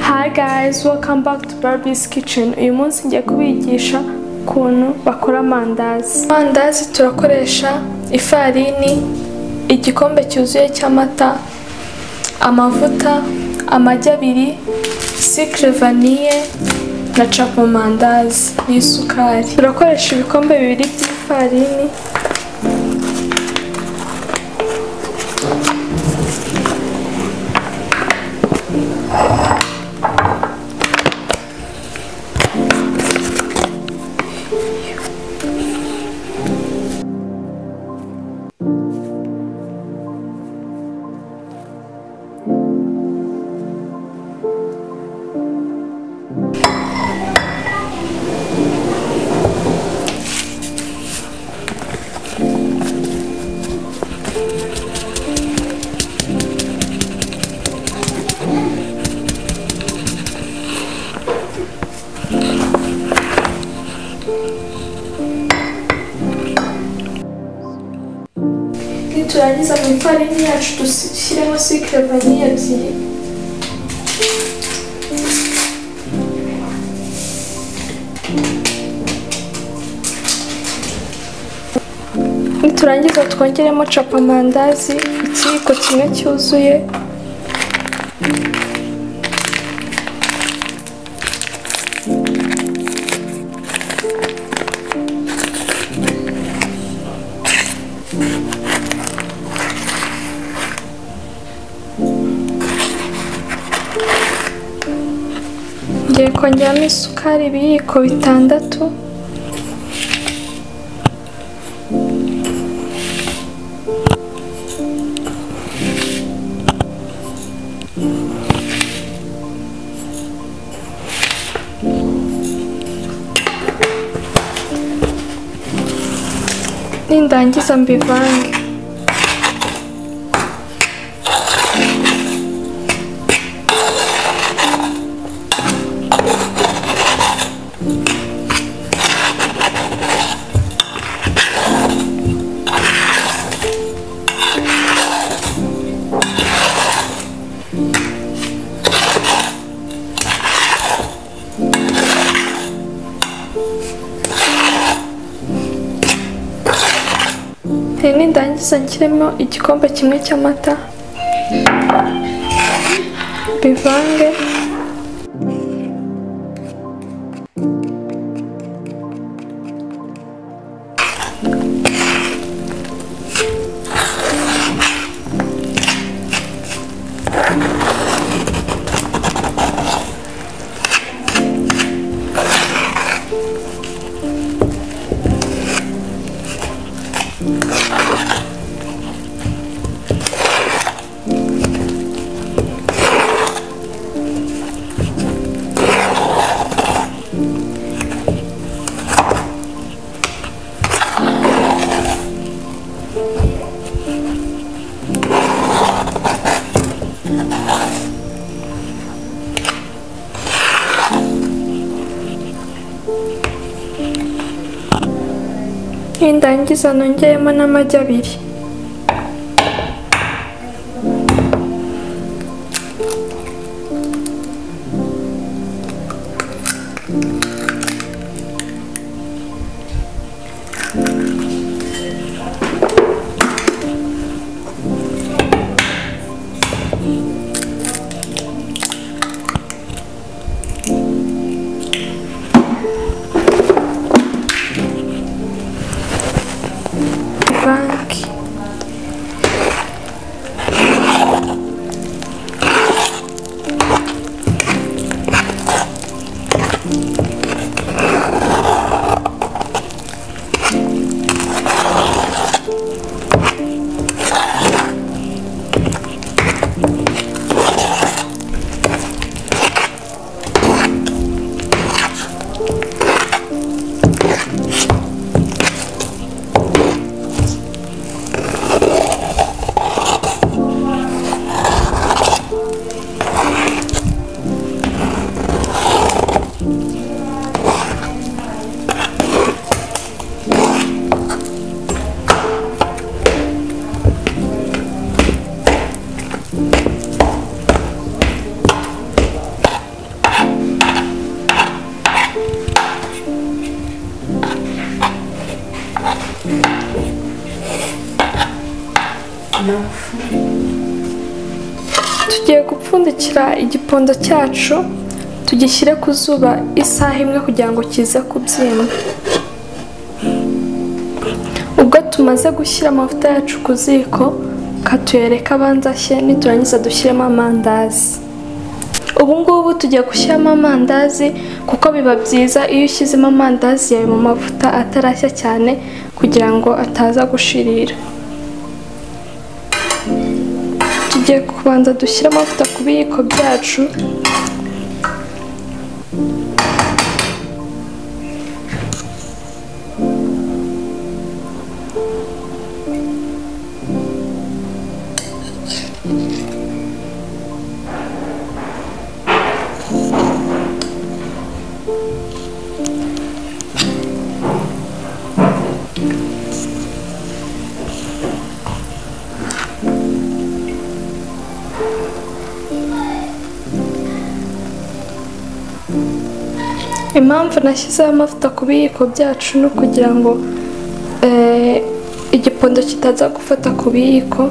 Hi guys, welcome back to Barbie's Kitchen. Uyu munsi ngiye kubigisha ukuntu bakora amandazi. Amandazi turakoresha ifarini, igikombe cyuzuye cy'amata, amavuta, amagi abiri, sikire vaniye na capomandazi n'isukari. Turakoresha ibikombe bibiri by'ifarini, niturangiza mu ifarini yacu dushyiremo sikire vaniye ebyiri niturangiza twongeremo capamandazi ikiyiko kimwe cyuzuye ngiye kongeramo isukari ibiyiko bitandatu nindangiza mbivange Nini ndangiza nshyiremo igikombe kimwe cy'amata bivange nindangiza nongeremo n'amagi abiri bivange tugiye gupfundikira igipondo cyacu tugishyire ku zuba isaha imwe kugira ngo kize kubyimba ubwo tumaze gushyira amavuta yacu ku ziko katuyereka abanza ashye niturangiza dushyiremo amandazi ubu ngubu tugiye gushyiramo amandazi kuko biba byiza iyo ushyizemo amandazi yawe mu mavuta atarashya cyane kugira ngo ataza gushirira tugiye kubanza dushyire amavuta ku biyiko byacu impamvu nashyizeho amavuta ku biyiko byacu ni ukugira ngo eh, igipondo kitaza gufata ku biyiko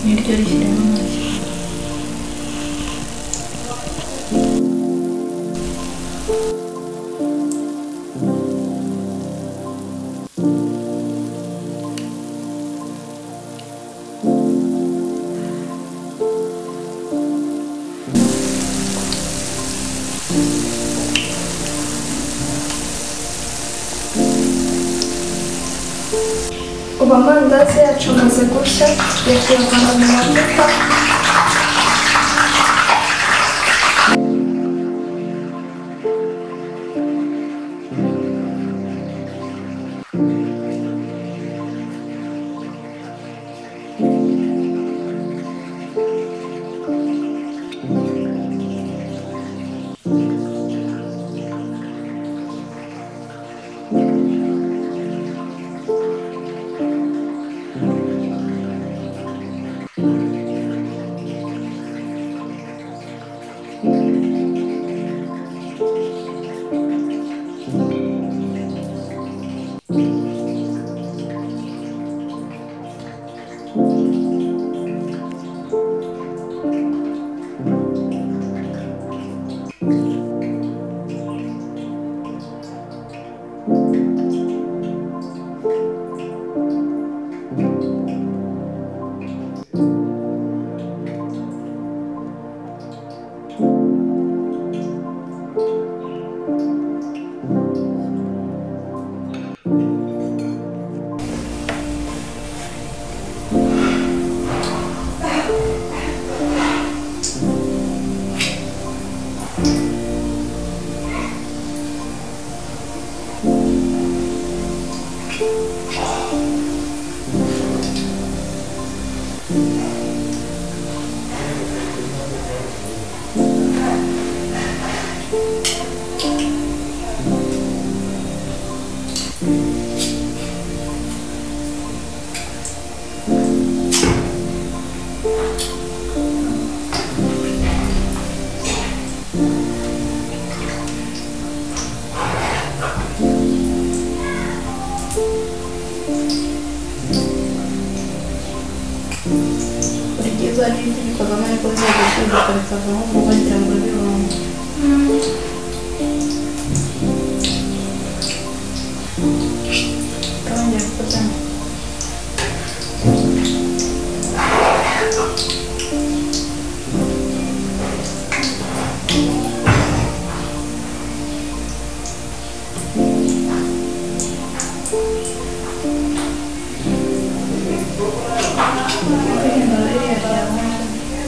niryo rishyiramo amagi ubu amandazi yacu amaze gushya tugiye kuyavana mu mavuta ni byiza n'ibyo kagame ariko bizajya bishyirwa bikavaho mu bagira ngo birungu Ndabongera gufatanya kwirinda ririya ryabanje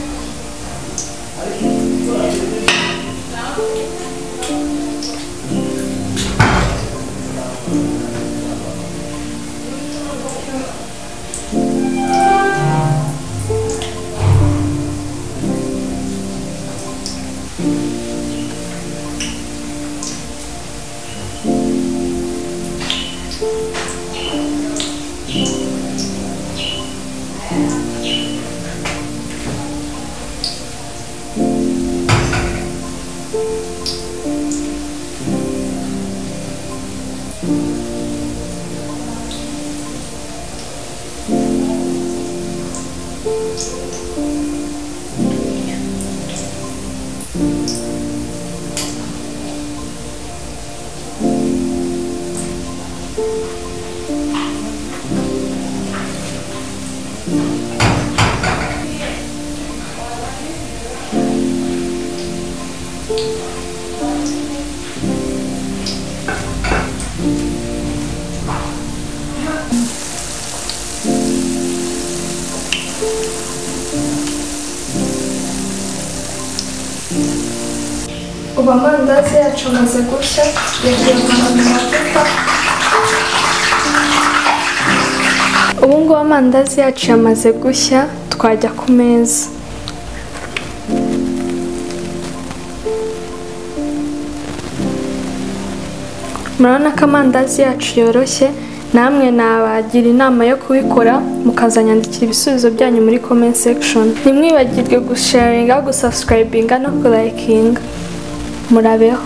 ubu amandazi yacu amaze gushya yagiye kuva mu mavuta ubu ngubu amandazi yacu yamaze gushya twajya ku meza murabona ko amandazi yacu yoroshye namwe nabagira inama yo kubikora mukazanyandikira ibisubizo byanyu muri comment section ntimwibagirwe gusharinga gusasikarayibiga no kurayikinga murabeho